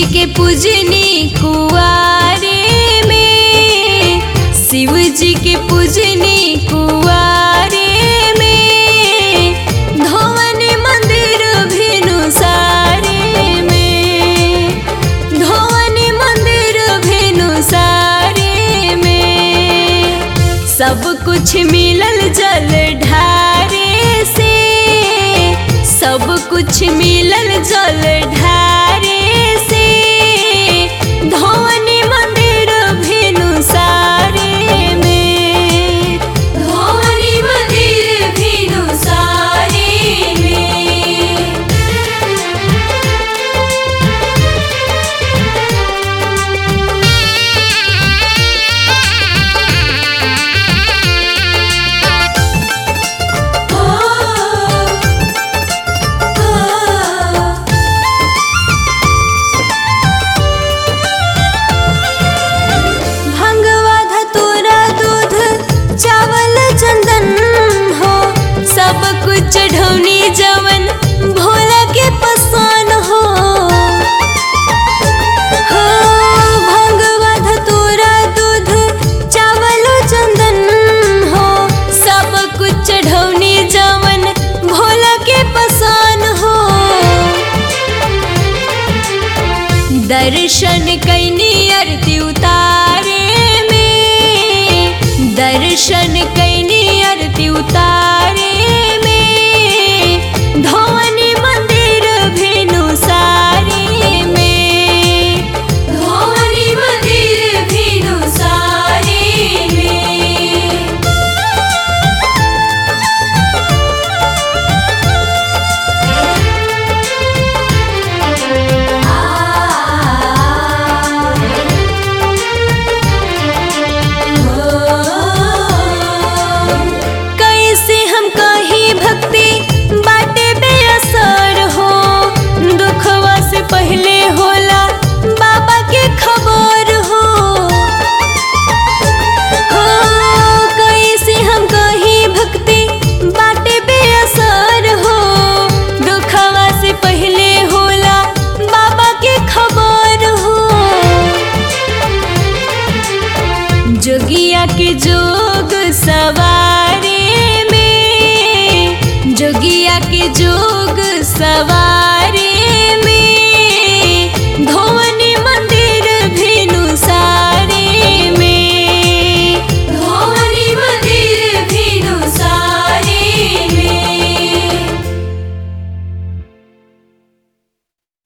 जी के पूजनी कुआरे में शिव जी के पूजनी कुआरे में धोवनी मंदिर भिनु सारे में धोवनी मंदिर भिनु सारे में सब कुछ मिलल जल ढारे से सब कुछ मिलल जल ढारे से धोवनी मंदिर भिनु सारे में धोवनी मंदिर भिनु सारे में भंगवा धतूरा दूध चावल चंदन हो सब कुछ ढौनी जवन भोला के पसंद हो हो भंगवा धतूरा दूध चावल चंदन हो सब कुछ ढौनी जवन भोला के पसंद हो दर्शन कैनी आरती उतारे में दर्शन